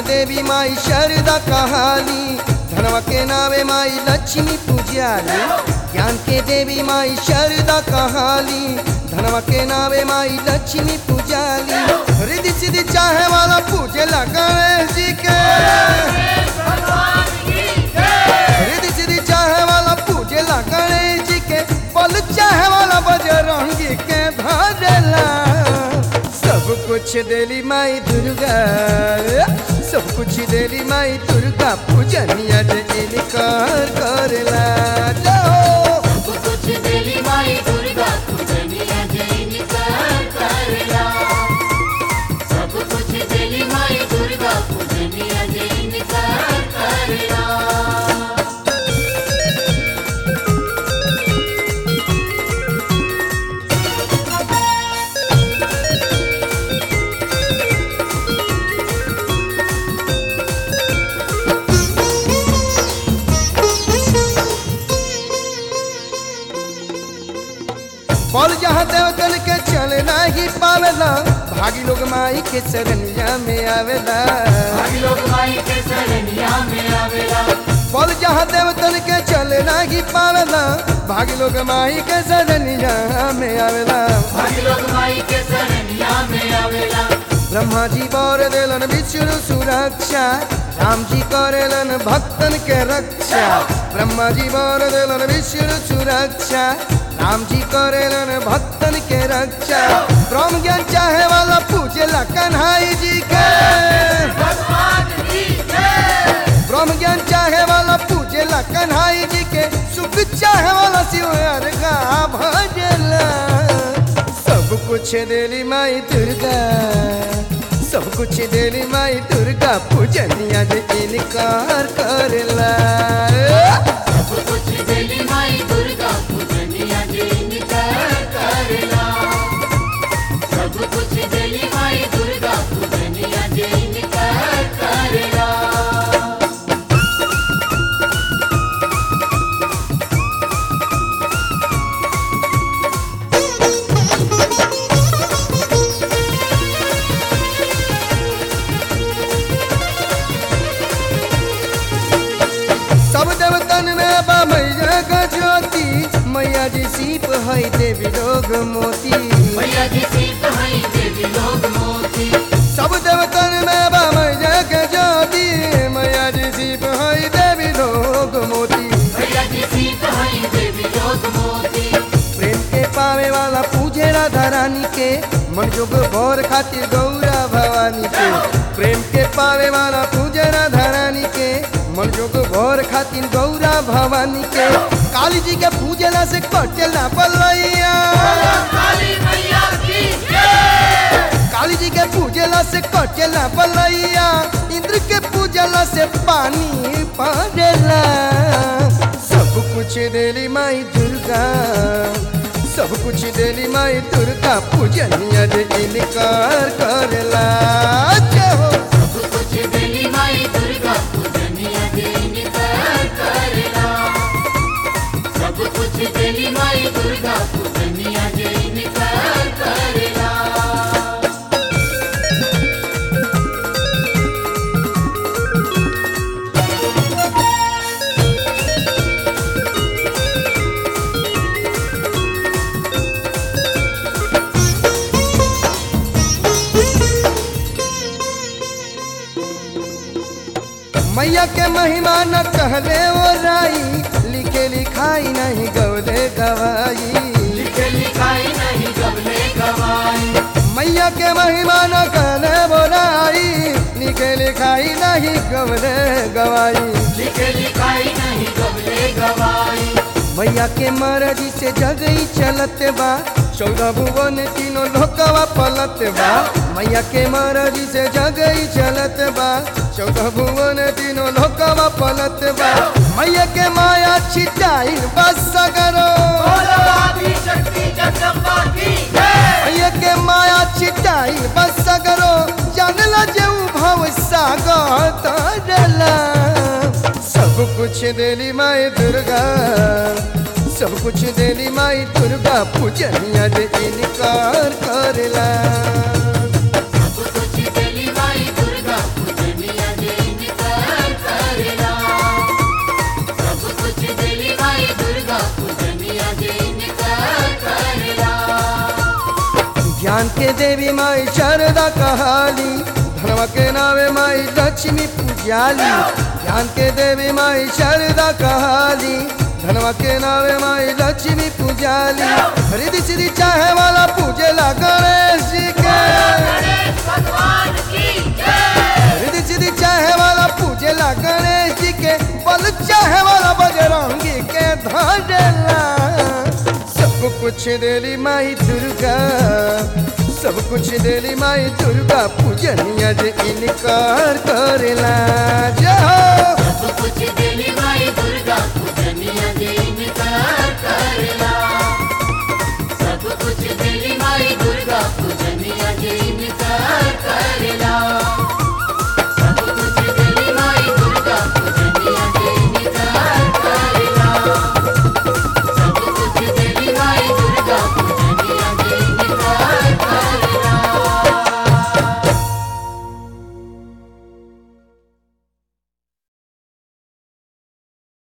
देवी माई शारदा कहाली धनवा के नावे माई लक्ष्मी पूजाली ज्ञान के देवी माई शारदा कहाली धनवा के नावे माई लक्ष्मी पूजाली रिद्धि सिद्धि चाहे वाला पूजे ला गणेश जी के रिद्धि सिद्धि चाहे वाला पूजे ला गणेश जी के पल चाहे वाला बजरंगी के धरेला सब कुछ देली माई दुर्गा सब कुछ देली माई दुर्गा पूजनिया जे इनकार करेला जाओ सब कुछ देली माई दुर्गा पूजनिया जैन कर करला सब कुछ देली माई दुर्गा पूजनिया जैन कर करला पल जहाँ देवतन के चले नहीं पावेला भागी लोग माई के शरणिया में आवेला हम लोग माई के शरणिया में आवेला पल जहाँ देवतन के चले नहीं पावेला भागी लोग माई के शरणिया में आवेला हम लोग माई के शरणिया में आवेला ब्रह्मा जी बर देलन विष्णु सुरक्षा राम जी करेलन भक्तन के रक्षा ब्रह्मा जी बर देलन विष्णु सुरक्षा राम जी करेलन भक्तन के रक्षा ब्रह्म ज्ञान चाहे वाला पूजेला कन्हाई जी के ब्रह्म ज्ञान चाहे वाला पूजेला कन्हाई जी के सुख चाहे वाला शिव का भजेला सब कुछ देली माई दुर्गा सब कुछ देली माई दुर्गा पूजनिया जे इनकार करेला सब कुछ देली माई दुर्गा पूजनिया जैन कर करला सब कुछ देली माई दुर्गा पूजनिया जैन कर करला सब देवतन में बा मैया का ज्योति मैया जी सीप है देवी लोग मोती मैया जी सीत हई देवी लोग मोती सब देवतन में बा मैया के ज्योति मैया जी सीप है देवी लोग मोती मैया जी सीत हई देवी लोग मोती प्रेम के पावे वाला पूजे राधा रानी के मन जोग भोर खातिर गौरा भवानी के प्रेम के पावे वाला पूजे राधा रानी के मन जोग भोर खातिर गौरा भवानी के काली जी के पूजला से कटेला पलैया काली मैया की काली जी के पूजला से कटेला पलैया इंद्र के पूजला से पानी पड़ेला सब कुछ देली माई दुर्गा सब कुछ देली माई दुर्गा पूजनिया जे इनकार करेला जय हो सब कुछ देली माई दुर्गा पूजनिया जैन कर करला सब कुछ देली माई दुर्गा पूजनिया जैन कर करला मैया के महिमा न कहले ओ राई लिखे लिखाई नहीं गौले गवाई लिखे लिखाई नहीं गबले गवाई मैया के महिमा न कहले बोराई लिखे लिखाई नहीं गवले गवाई लिखे लिखाई नहीं गबले गवाई मैया के मर्जी से जगई चलत बा चौदह भुवन तीनों लोकवा पलत बा मैया के मर्जी से जगई चलत बा चौदह भुवन तीनों लोकवा पलत बा मैया के माया छिटाई बस सगरो मैया के माया छिटाई बस सगरो जानला जे भव सागर तरला सब कुछ देली माई दुर्गा सब कुछ देली माई दुर्गा पूजनिया जे इनकार करेला सब कुछ देली माई दुर्गा पूजनिया ज्ञान के देवी माई शारदा कहाली धनवा के नावे माई लक्ष्मी पूजाली ज्ञान के देवी माई शारदा कहाली धनवा के नावे माई लक्ष्मी पूजाली रिधि सिद्धि चाहे वाला पूजेला गणेश जी के भगवान की जय रिधि सिद्धि चाहे वाला पूजेला गणेश जी के बल चाहे वाला बजरंगी के धरेला सब कुछ देली माई दुर्गा सब कुछ देली माई दुर्गा पूजनिया जे इनकार करेला जय हो सब कुछ दिली माई